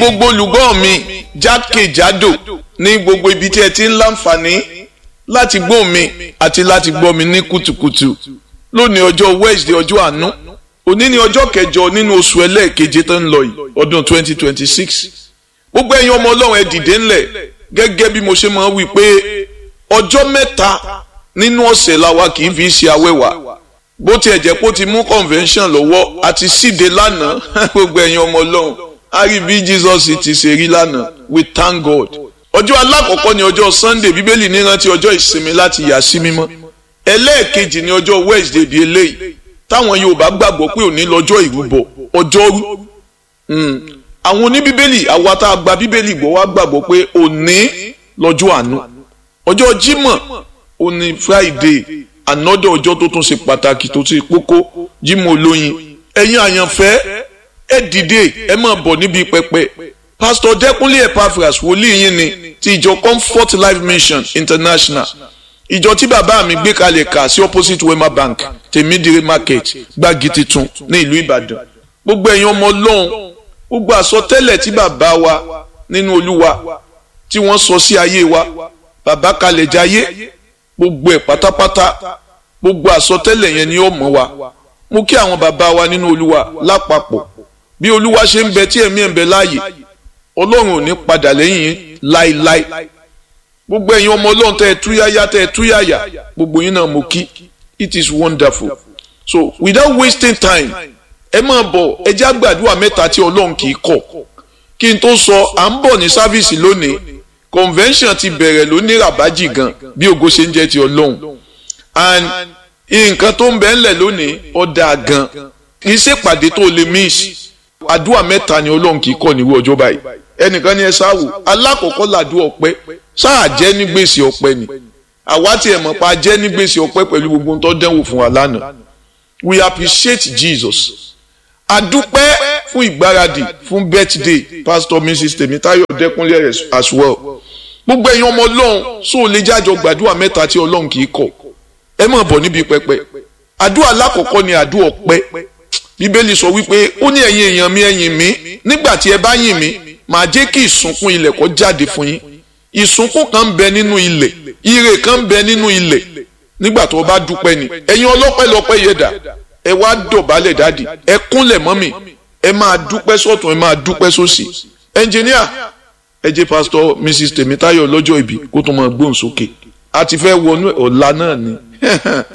gbogbo olùgbọ́ mi jákèjádò ní gbogbo ibi tí ẹ ti ń láǹfààní láti gbọ́ mi àti láti gbọ́ mi ní kùtùkùtù lónìí ọjọ́ Wednesday ọjọ́ àánú òní ni ọjọ́ kẹjọ nínú oṣù ẹlẹ́ẹ̀keje tó ń lọ yìí ọdún 2026 gbogbo ẹ̀yin ọmọ ọlọ́run ẹ dìde ńlẹ̀ gẹ́gẹ́ bí mo ṣe máa wí pé ọjọ́ mẹ́ta nínú ọ̀sẹ̀ làwa kì í fi ṣe awẹ́wà bó tiẹ̀ jẹ́ pé ó ti mú convention lọ́wọ́ àti síde lánàá gbogbo ẹ̀yin ọmọ ọlọ́run a rí bí Jesus ti ṣe rí lánàá we thank God ọjọ́ alákọ̀ọ́kọ́ ni ọjọ́ Sunday bíbélì ní rántí ọjọ́ ìsinmi láti yà sí mímọ́ ẹlẹ́ẹ̀kejì ni ọjọ́ Wednesday bíi eléyìí táwọn Yorùbá gbàgbọ́ pé òní lọ́jọ́ ìrúbọ ọjọ́rú àwọn oníbíbélì àwa tá a gba bíbélì gbọ́ wá gbàgbọ́ pé òní lọ́jọ́ àánú ọjọ́ Jímọ̀ òní Friday ànọ́dọ̀ ọjọ́ tó tún ṣe pàtàkì tó ṣe kókó Jímọ̀ olóyin ẹ̀yin àyànfẹ́ ẹ dìde ẹ máa bọ̀ níbi pẹpẹ Pastor Dẹ́kunlé Epaphras wòlíì yín ni ti ìjọ Comfort Life Mission International ìjọ tí bàbá mi gbé kalẹ̀ kà sí opposite Wema Bank tèmídìrí market gbági titun ní ìlú Ìbàdàn gbogbo ẹ̀yin ọmọ Ọlọ́run gbogbo àsọtẹ́lẹ̀ tí bàbá wa nínú Olúwa tí wọ́n sọ sí ayé wa bàbá kalẹ̀ jayé gbogbo ẹ̀ pátápátá gbogbo àsọtẹ́lẹ̀ yẹn ni ó mọ̀ wa mú kí àwọn bàbá wa nínú Olúwa lápapọ̀ bí Olúwa ṣe ń bẹ tí ẹ̀mí ẹ̀ ń bẹ láàyè Ọlọ́run ò ní padà lẹ́yìn láíláí gbogbo ẹ̀yin ọmọ ọlọ́run tẹ́ ẹ túyáyá tẹ́ ẹ túyáyá gbogbo yín náà mo kí it is wonderful so without wasting time ẹ máa bọ̀ ẹ jẹ́ àgbàdua mẹ́ta tí ọlọ́run kì í kọ̀ kí n tó sọ à ń bọ̀ ní sáfíìsì lónìí convention ti bẹ̀rẹ̀ lónìí ràbájì gan bí ògo ṣe ń jẹ́ ti ọlọ́run and nǹkan tó ń bẹ ńlẹ̀ lónìí ọ̀dà gan kì í ṣèpàdé tó lè miss àdúrà mẹ́ta ni ọlọ́run kì í kọ̀ nírú ọjọ́ báyìí ẹnìkan ní ẹ sáwò alákọ̀ọ́kọ́ làdúrà ọpẹ́ sáà jẹ́ ní gbèsè ọpẹ́ ni àwa tiẹ̀ mọ̀ pa jẹ́ ní gbèsè ọpẹ́ pẹ̀lú gbogbo tó dẹ́wò fún wa lánàá we appreciate Jesus adúpẹ́ fún ìgbáradì fún birthday pastor mrs tèmítáyọ̀ dẹ́kunlé as well gbogbo ẹ̀yin ọmọ ọlọ́run sóò lè jájọ gbàdúrà mẹ́ta tí ọlọ́run kì í kọ̀ ẹ máa bọ̀ níbi pẹpẹ àdúrà alákọ̀ọ́kọ́ ni àdúrà ọpẹ́ bíbélì sọ wípé ó ní ẹ̀yin èèyàn mi ẹ̀yìn mi nígbà tí ẹ bá yìn mí màá jẹ́ kí ìsúnkún ilẹ̀ kó jáde fún yín ìsúnkún kan ń bẹ nínú ilẹ̀ ire kan ń bẹ nínú ilẹ̀ nígbà tó o bá dúpẹ́ ni ẹ̀yin ọlọ́pẹ́ lọ́pẹ́ yẹ̀dà ẹ wá dọ̀bálẹ̀ dáàdì ẹ kúnlẹ̀ mọ́mì ẹ máa dúpẹ́ sọ́tún ẹ máa dúpẹ́ sósì ẹnjìníà ẹ jẹ́ pásítọ̀ mrs tèmítáyọ̀ lọ́jọ́ ìbí kó tó máa gbóhùn sókè a ti fẹ́ wọnú ọ̀la náà ni